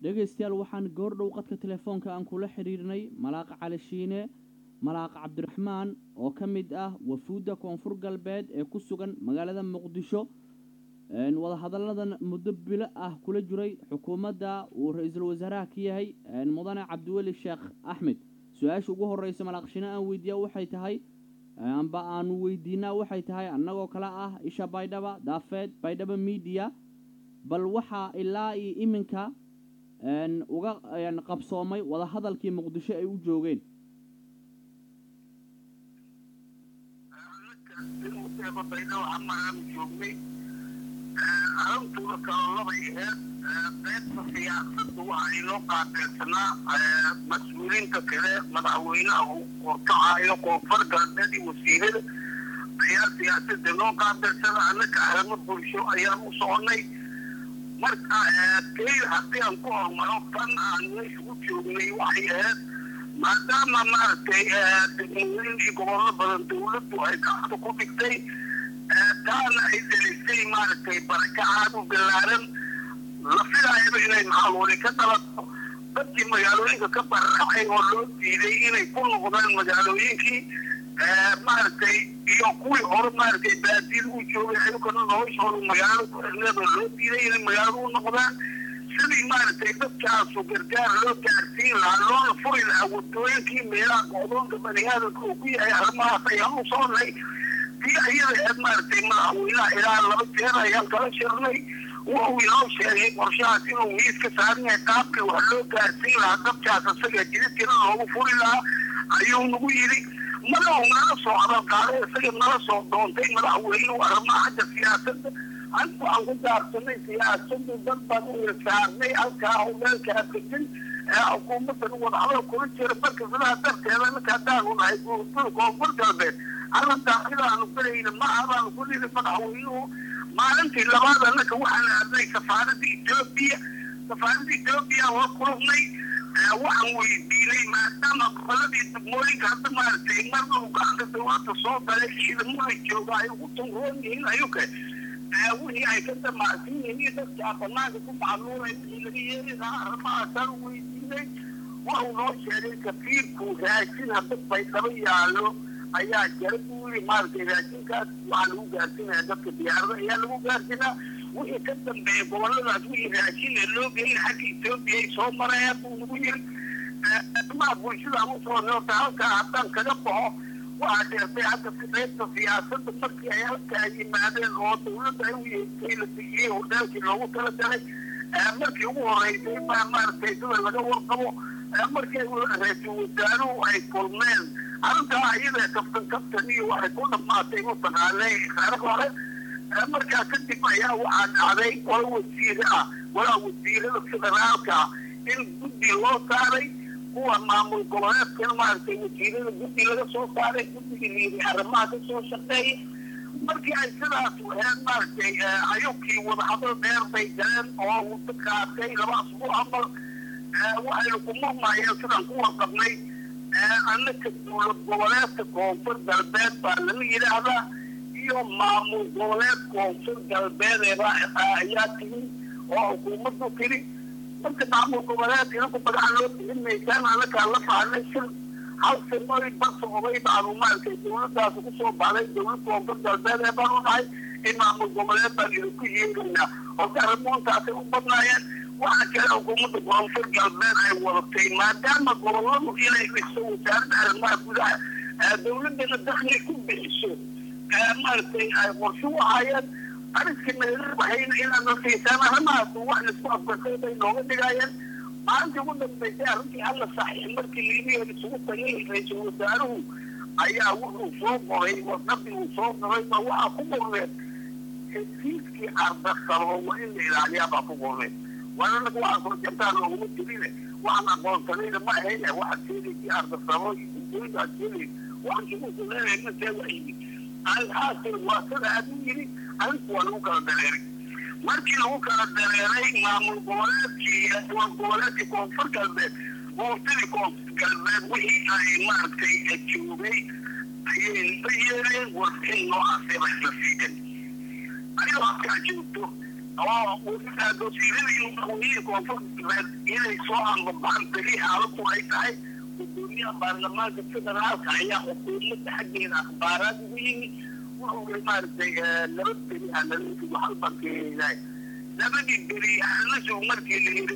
dhegaystayaal waxaan goordhow qadka telefoonka aan kula xidhiirnay malaaqa cali shiine malaaqa cabdiraxmaan oo ka mid ah wafuudda koonfur galbeed ee ku sugan magaalada muqdisho wadahadalladan muddo bilo ah kula jiray xukuumadda uu ra-iisul wasaaraha ka yahay mudane cabdiweli sheekh axmed su-aasha ugu horreysa malaaq shiine aan weydiiya waxay tahay amba aanu weydiinaa waxay tahay annagoo kale ah isha baydhaba daafeed baydhaba miidiya bal waxaa ilaa iyo iminka uga qabsoomay wadahadalkii muqdisho ay u joogeen joognay arintuna kala labay aheed qaybta siyaasada waxa inoo qaabeersanaa mas-uuliinta kale madaxweynaha uu horkacayo koonfur galbeed iyo wasiirada ayaa siyaasada inoo qaabeersana annaka arrimo bulsho ayaan u soconay marka kay haddii aan ku hormaro tan aan meesha u joognay waxay ahayd maadaama maaragtay degmooyin iyo gobollo badan dawladdu ay gacanta ku dhigtay taana ay delisay maaragtay barakacaad u ballaaran la filaayaba inay maxaluuli ka dhalato dadkii magaalooyinka ka barraacay oo loo diiday inay ku noqdaan magaalooyinkii maaragtay iyo kuwii hore maaragtay baadiyada u joogay ayagana noloshooda magaalada ku xirneed oo loo diiday inay magaalada u noqdaan sidii maaragtay dadkaasu gargaar loo gaarsiin lahaa loona furi lahaa wadooyinkii meelaha go'doonka bani aadamka uu ku yahay arrimahaas ayaan u soonnay tii ayada aheed maaragtay madaxweynaha ilaa laba jeer ayaan kala shirnay wuxuu inoo sheegay qorshahaas inuu miis ka saaran yahay qaabkii wax loo gaarsiin lahaa dadkaas isaga jidadkina loogu furi lahaa ayuu nagu yidhi madaxu nala soo hadalqaaday isaga nala soo doontay madaxweynuhu arrimaha xagga siyaasadda anigu aan ku gaarsanay siyaasadu dad baan u ilsaarnay halkaa howlaalkaa degan ee xukuumaddan wadahadal kula jira marka sidaa darteeda ninka haddaanu nahay guurtada koonfur galbeed arrintaa sidaanu galayna ma abaanu ku niri madaxweynuhu maalintii labaad annaka waxaan aadnay safaaradda etoobiya safaaradda etoobiya waa kulubnay waxaan weydiinay maadaama goboladii degmooyinka hadda maaragtay marna uu gacanta dawladda soo galay ciidamada jooga ay ugu tunroon yihiin ayuke wixii ay ka damacsan yihiin dadkaa banaanka ku macluulay wixii laga yeeli lahaa arrimahaasaan weydiinay waxuu noo sheegay kafiirku raashin hadda baydhabo yaallo ayaa jara buu yiri maaragtay raashinkaas waxaa lagu gaarsinaya dadka diyaarada ayaa lagu gaarsinaa wixii ka dambeeya goboladaas wixii raashin ee loo geeyay xagga etoobiya ay soo marayaan buu nagu yiri arrimaha bulshada ama soo noota halkaa haddaan kaga baxo waxaa sheegtay hadda qaybta siyaasadda markii ay halkaa yimaadeen oo dawladda ay u yeegtay la bixiyey hordaalkii loogu talagalay markii ugu horeysay baa maaragtay sida laga warqabo markii ra-iisul wasaaruhu ay kulmeen arrintaa iyada kaftan kaftan iyo waxay ku dhamaatay mataqaanay khare hore markaa kadib ayaa waxaa dhacday qola wasiire ah walaa wasiirada federaalka in guddi loo saaray kuwa maamul goboleedkana maaragtay wasiirada guddi laga soo saaray guddigii liiri arrimaha ka soo shaqeeya markii ay sidaas waheen maaragtay ayubkii wadahadal dheer bay galeen oo wada qaatay laba asbuuc amal waxaynu ku murmayeen sidaan ku warqabnay annaka dowlad goboleedka koonfur galbeed baa lala yidhaahdaa iyo maamul goboleed koonfur galbeedeeba ayaa tigi oo xukuumaddu tiri marka maamul goboleed inaku magaca loo bixin maysaan annakaa la fahnay shir hal simoy basa oday baanu maaragtay dowladdaas kusoo baxday dowlad koonfur galbeed ee baanu nahay in maamul goboleed baan idinku yeegaynaa oo arrimoontaasay u badnaayeen waxaa kale xukuumadda koonfur galbeed ay wadatay maadaama goboladu inay dhiso wasaaradda arrimaha gudaha dowladdana dakli ku bixiso maaragtay ay qorsho u ahaayeen ariskii nagala baxayna inaad na siisaan arrimahaas wax laisku afgartay bay nooga dhigaayeen maalintii ugu dambaysay arrintii alla saxiix markii liibiya isugu tagay ra-iisul wasaaruhu ayaa wuxuu soo qoray warqadii uu soo qoray ba waxaa ku qorneen hesiiskii ardaqabo waa in la ilaaliyaa baa ku qorneen waana anaga waxaa soo jartaan looguma jirine waxaan aqoonsanayna ma ahayne waxaad sheegaysii ardaqabo iyo gudooyinka aad sheegay waxaan shuguulku leenahay masee waa yimi alhaasir waa sida aad u yiri arrinku waa lagu kala dareeray markii lagu kala dareeray maamul goboleedkii dowlad goboleedkii koonfur galbeed buurtadii koonfur galbeed wixii ay maaragtay joogay ayay la yeereen warbixin noocaasee bay la siideen ayadoo halkaa joogto oo wasiiradii madaxweynihii koonfur galbeed inay soo anbabaxan beli xaaladdu ay tahay gudoomiyaha baarlamaanka federaalka ayaa xukuumadda xaggeeda akhbaaraad ugu yimid wuxuu maaragtay laba beri analisigu halbaan keenahay labadii beri analisigu markii la yidhi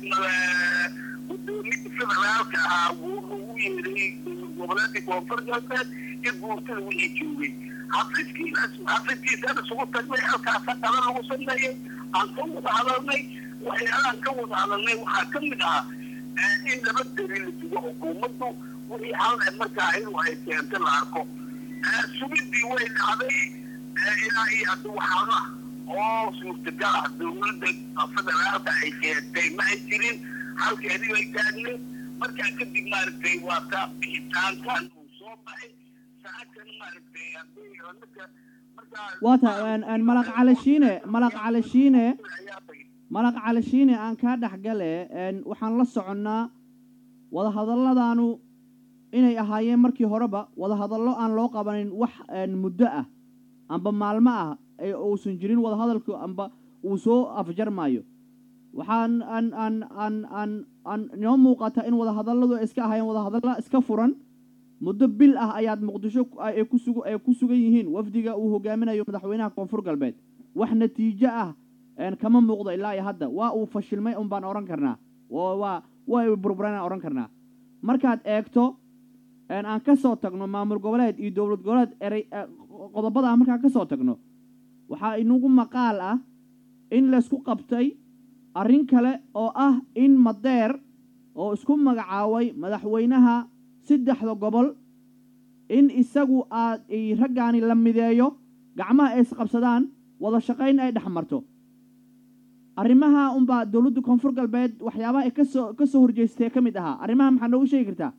gudoomiyaha federaalka ahaa wuu lagu yeeray goboleedkii koonfur galbeed iyo guurtada wixii joogay xafiiskiinas xafiiskiisana isugu tagnay halkaasa qala lagu sameeyey aan ka wada hadalnay waxyaalahan ka wada hadalnay waxaa ka mid ahaa in laba beri la sugo xukuumaddu wixii hal markaa iyadu ay keento la arko sugidii way dhacday ilaa iyo hadda waxaana oo suurtagal ah dowladda federaalka ay keentay ma ay jirin halkeedii bay taagneed markaa kadib maaragtay waa ka bixitaankan uu soo baxay saacadkan maaragtay haddii ninka markaa waa tahay malaq calashiine malaq calashiine malaq calashiine aan kaa dhexgale waxaan la soconnaa wadahadalladaanu inay ahaayeen markii horeba wadahadallo aan loo qabanin wax muddo ah amba maalmo ah ee uusan jirin wadahadalku amba uu soo afjarmaayo waxaan aan aan aan aan aan inoo muuqata in wadahadalladu ay iska ahaayeen wadahadalla iska furan muddo bil ah ayaad muqdisho ay ku sug ay ku sugan yihiin wafdiga uu hogaaminayo madaxweynaha koonfur galbeed wax natiijo ah kama muuqdo ilaa iyo hadda waa uu fashilmay un baan odhan karnaa waa waa burburaan odhan karnaa markaad eegto aan ka soo tagno maamul goboleed iyo dowlad goboleed erey qodobada markaan ka soo tagno waxaa inagu maqaal ah in laysku qabtay arrin kale oo ah in madeer oo isku magacaabay madaxweynaha saddexda gobol in isagu aad raggaani la mideeyo gacmaha ay isqabsadaan wada shaqayn ay dhex marto arrimaha unbaa dowladda koonfur galbeed waxyaabaha ay kasoo ka soo horjeystee ka mid ahaa arrimaha maxaa noogu sheegi kartaa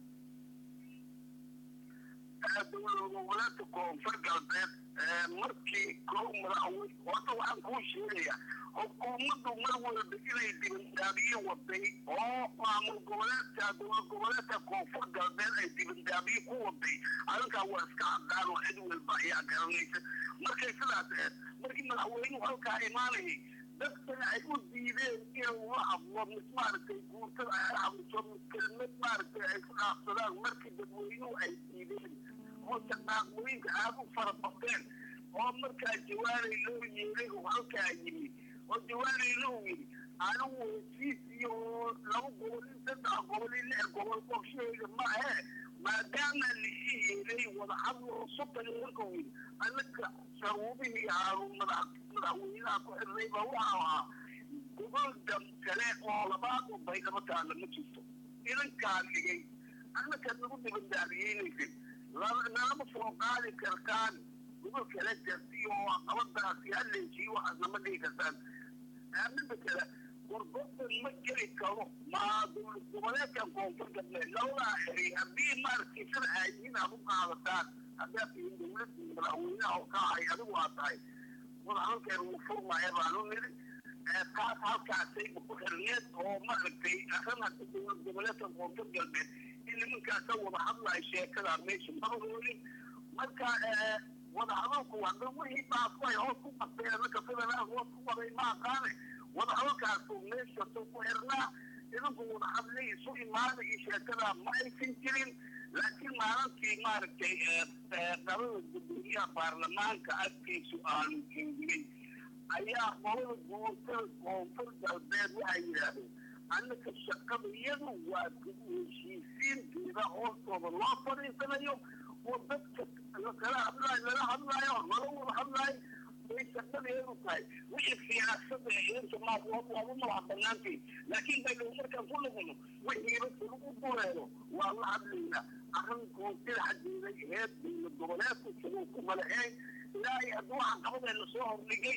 goboleedka koonfur galbeed markii kow madaxweyne horta waxaan kuu sheegaya xukuumaddu mar walba inay dibandaabiye waday oo maamul goboleedka dowlad goboleedka koonfur galbeed ay dibandaabiye ku waday arrinkaa waa iska cadaan oo cid walba ayaa garanaysa markay sidaas aheed markii madaxweynuhu halkaa imaanayay dadkana ay u diideen inuu la hadlo mid maaragtay guurtada ay hadliso mid kelmad maaragtay ay ku dhaafsadaan markii dadweynuhu ay diideen oo shaqaaqooyinka aad u fara bateen oo markaa jawaanay loo yeelay oo halkaa yimi oo jawaanay loo yidhi anigu hesiis iyo laba gobol in saddex gobol in lix gobol qorshahayga ma ahe maadaama lii yeelay wada hadlo soddon markuu yidhi annaka sharuubihii aanu madax madaxweynaha ku xirnay baa waxa ahaa gobol dam kale oo labaad u baydhabo taalla ma jirto idankaa dhigay annaka nagu dibandaabiyeynaysid nalama soo qaadi kartaan gobol kale jarti oo qabadaasi halleejiyo waxaas nama dhigi kartaan midda kale gorgordan ma geli karo ma dowlad goboleedkan koonfur galbeed labadaa xeri haddii maaragtay sida ay yihiin aad u qaadataan haddaad tihiin dowladda madaxweynaha oo ka ahay adigu aad tahay wadahadalkeeda wuu furmaya baanu niri taas halkaasayba ku xirneed oo maaragtay arrin hadda dowlad goboleedka koonfur galbeed in nimankaasa wada hadlayo sheekadaa meesha madahoolin marka wadahadalku hadda wixii baasku ay hoos ku qabteen annaka federaal hoos ku qaday ma aqaane wadahadalkaasu meeshasuu ku xirnaa idinku wadahadlay isu imaada iyo sheekadaa ma aysan jirin laakiin maalintii maaragtay qabada gudoomiyaha baarlamaanka agtiisu aanu joogay ayaa qolada guurtada koonfur galbeed waxay yidhaahdeen annaka shaqada iyadu waa heshiisiinteeda hoostooda loo fadhiisanayo oo dadka kala hadlaayo lala hadlaayo lala wada hadlaayo way shaqadeedu tahay wixii siyaasada eenta maas waaba madaxa banaantii laakiin baynu markaan ku noqono wixiiba lagu duleelo waa la hadlaynaa arrin koonfida xaggeeda heed dowlad goboleedku siduu ku malaceyn ilaahay hadduu waxaan qabadeena soo hordhigay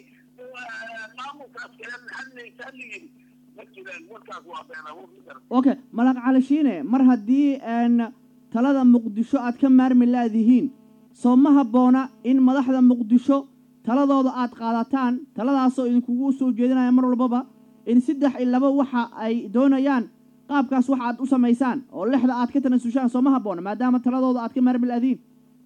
maamulkaas kale hadlaysa la yidhi ma jiraan warkaas waa beenawood ma garan okay malaq calashiine mar haddii talada muqdisho aad ka maarmi laadihiin soo ma habboona in madaxda muqdisho taladooda aad qaadataan taladaasoo idinkugu soo jeedinaya mar walbaba in saddex iyo laba waxa ay doonayaan qaabkaas waxa aad u samaysaan oo lexda aad ka tanasushaan soo ma habboona maadaama taladooda aad ka maarmi laadihiin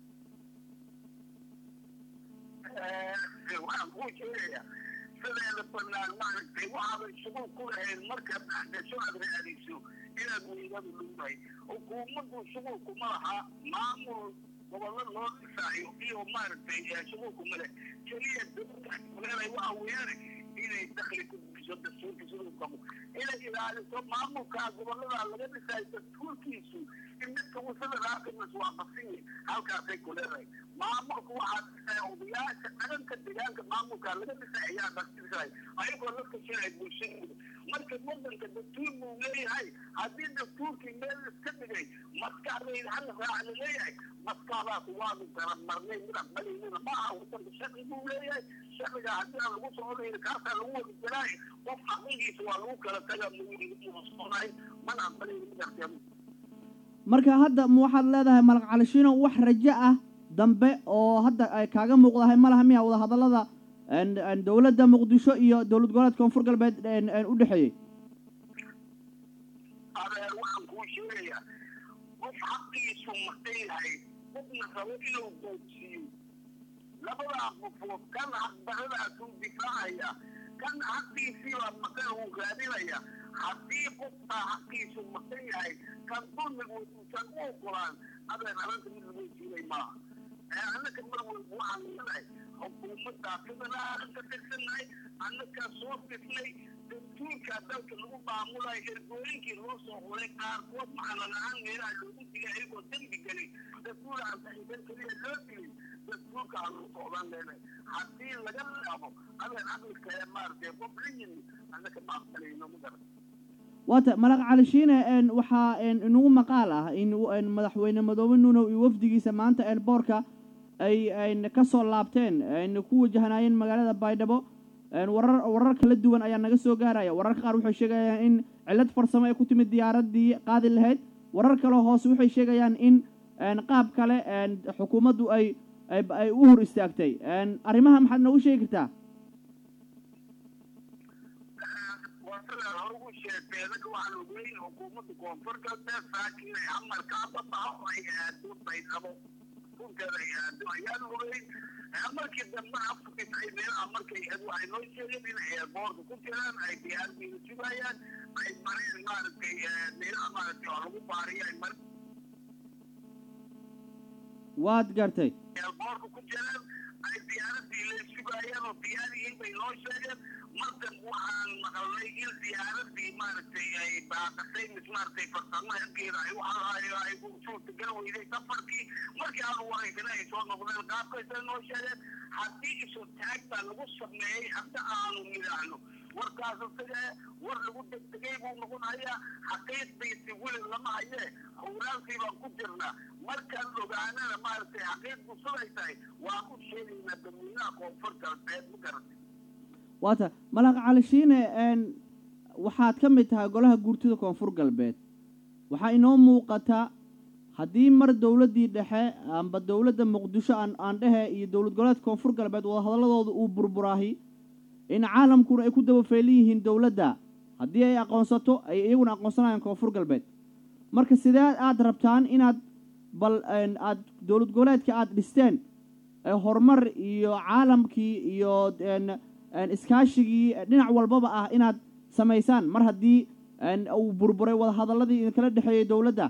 waxaan kuu sheegayaa sideedaba banaan maaragtay waxaadan shuguul ku lahayn markaad dhexgasho aad raadayso inaad weydadu lugahay xukuumaddu shuguulkuma laha maamul gobollo loo dhisaayo iyo maaragtay shuguulkuma leh keliya dowladda waxa weeyaan inay dakli ku bixiso dastuurka siduu qabo inay ilaaliso maamulkaa gobollada laga dhisaayo dastuurkiisu in midka wasada raaqibnas waa basinyi halkaasay ku leedahay maamulka waxaa dhisaya odayaasha dhaganka deegaanka maamulkaa laga dhisay ayaa dhasdhisay ayagoo la kashanay bulshadooda marka wadanka dastuur buu leeyahay haddii dastuurkii meel iska dhigay maskaxdayda hal raaca la leeyahay maskaxdaas waanu garamarnay mid aqbalaynana ma aha wadanka sharci buu leeyahay sharciga haddii aan lagu soconayna kaasaa lagu wadi jaraay qof aqligiisa waa lagu kala taga musoonay mana aqbalayna mid arkeemu marka hadda ma waxaad leedahay malaq calishiino wax rajo ah dambe oo hadda ay kaaga muuqdahay ma laha miya wada hadallada dowladda muqdisho iyo dowlad goboleedka koonfur galbeed u dhexeeyey adeer waxaan kuu sheegayaa qof xaqiisu maqan yahay qofna rabo inuu boodsiiyo labadaa qofood kan xaqdaradaasuu difaacaya kan xaqiisiibaa maqan uu raadinaya haddii qofkaa xaqiisu maqan yahay kan dulmigu uusan u ogolaan adeer arrinta mid lagu jiilay maaha annaka mar walba waxaan leedahay xukuumaddaa federaalan ka tirsannahay annakaa soo dhisnay dastuurkaa dalka lagu maamulayo ergooyinkii loo soo xuray qaarkood macana la-aan meelaha loogu digay ayagoo dembi gelay dastuur aan saxiiban keliya loo dilay dastuurka aan u socdan leenahay haddii laga laabo adeer caqlika ee maaragtay qof la yimi annaka ma aqbalayno ma garan waata malaq calishiine waxaa inagu maqaal ah in madaxweyne madoobe nuunow iyo wafdigiisa maanta eelboorka ay ka soo laabteen ku wajahnaayeen magaalada baydhabo warar warar kala duwan ayaa naga soo gaaraya wararka qaar waxay sheegayaan in cillad farsamo ay ku timid diyaaraddii qaadi lahayd warar kaleo hoose waxay sheegayaan in qaab kale xukuumaddu ay ay u hor istaagtay arrimaha maxaad noogu sheegi kartaa ugu sheegtay anaga waxaan ogeyn xukuumadda koonfur galbeed saakin ay amarka ababaxo ay aado baydhabo dhulkeeda ay aado ayaan ogeyn markii dambe afkis ay meelaha markay waxay noo sheegeen in ay boorka ku jiraan ay diyaaradiina sugayaan ay mareen maaragtay meelaha maaragtay oo lagu baariyo ay mareen waad gartay boorka ku jiraan ay diyaaradii la sugayaan oo diyaariyiin bay noo sheegeen markan waxaan maqalnay in diyaaradii maaragtay ay baaqasay mis maaragtay farsamo halkeeda ay waxaa ay suurtagal weyday safarkii markii aanu wareysana ay soo noqdeen qaabkaysa noo sheegeen haddii isu taag baa lagu sameeyey hadda aanu midahno warkaas isaga war lagu degdegay buu noqonayaa xaqiiqdiisi weli lama hayee howlaalkii baan ku jirnaa markaan ogaanana maaragtay xaqiiqdu siday tahay waan u sheegaynaa dadweynaha koonfur galbeed ma garatay waata malaq calishiine waxaad ka mid tahay golaha guurtida koonfur galbeed waxaa inoo muuqata haddii mar dowladdii dhexe amba dowladda muqdisho aan aan dhehe iyo dowlad goboleedka koonfur galbeed wadahadalladooda uu burburaahi in caalamkuna ay ku dabafeelan yihiin dowladda haddii ay aqoonsato ay iyaguna aqoonsanayaan koonfur galbeed marka sidee aad rabtaan inaad bal aad dowlad goboleedka aada dhisteen horumar iyo caalamkii iyo iskaashigii dhinac walbaba ah inaad samaysaan mar haddii uu burburay wadahadalladii idinkala dhexeeyey dowladda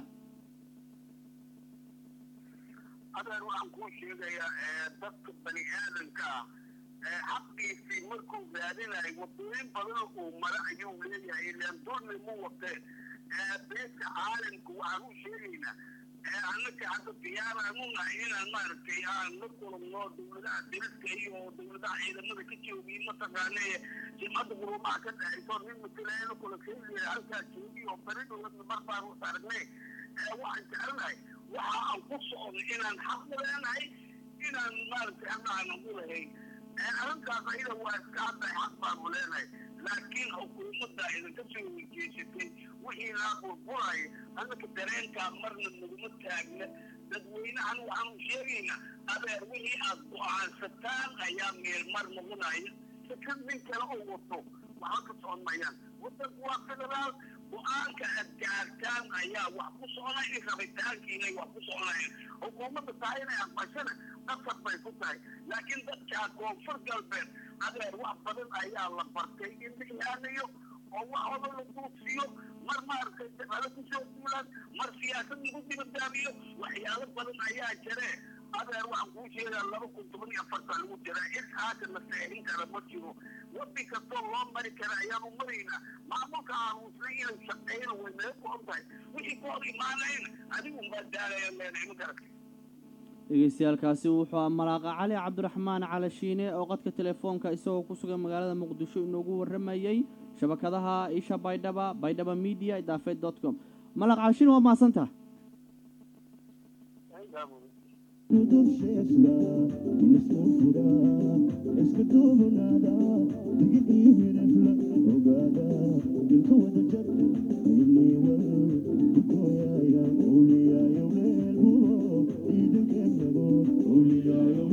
adeer waxaan kuu sheegayaa dadka bani aadanka ah xaqiisii markuu raadinayo wadooyin badan uu mara ayuu leeyahay ilaan dulmi mu watee beesha caalamka waxaan u sheegaynaa annaka hadda diyaaraan u nahay inaan maaragtay aan la kulumno dowladaha diriska iyo dowladaha ciidamada ka joogiy mataqaanee jimcadda guruumaha ka dhexayso nin matalaayana kula keeliya halkaa joogi oo bari dowladna mar baan u aragnay waxaan jecelnahay waxa aan ku socono inaan xaq u leenahay inaan maaragtay hadda aanan u lahayn arrintaas ayada waa iska hadday xaq baanu leenahay laakiin xukuumadda idinka soo weyjeesatay wixii laa burburaya annaka dareenkaa marna naguma taagna dadweynahan waxaanu sheegaynaa adeer wixii aad go-aansataan ayaa meelmar noqonaya fikad nin kale oo wato waxba ka socon mayaan wadanku waa federaal go-aanka aad gaartaan jubbaland ayaa wax ku soconay rabitaankiinay wax ku soconayeen xukuumadda tahay inay aqbashana qasab bay ku tahay laakiin dadka koonfur galbeed adeer wax badan ayaa la bartay in la ilaaliyo oo waxooda la duudsiyo mar maaragtay dagaalo kusoo duulaan mar siyaasad lagu dibadaabiyo waxyaalo badan ayaa jire adeer waxaan kuu sheegaa laba kun toban iyo afartaa lagu jiraa in haatan la saxin kara ma jiro wadi kastoo loo mari kara ayaanu maraynaa maamulka aamusnay inay shaqeyna way naga go-on tahay wixii ka hor imaanayna adigun baa daalaya leenahay ma garatay dhegeystayaalkaasi wuxuu ah malaaqa cali cabdiraxmaan calashiine oo qadka telefoonka isagoo ku sugan magaalada muqdisho inoogu warramayey shabakadaha isha baydhaba baydhaba media idaafeed dot com malaaq calashiine waa mahadsantaha ogaada dilka wada jar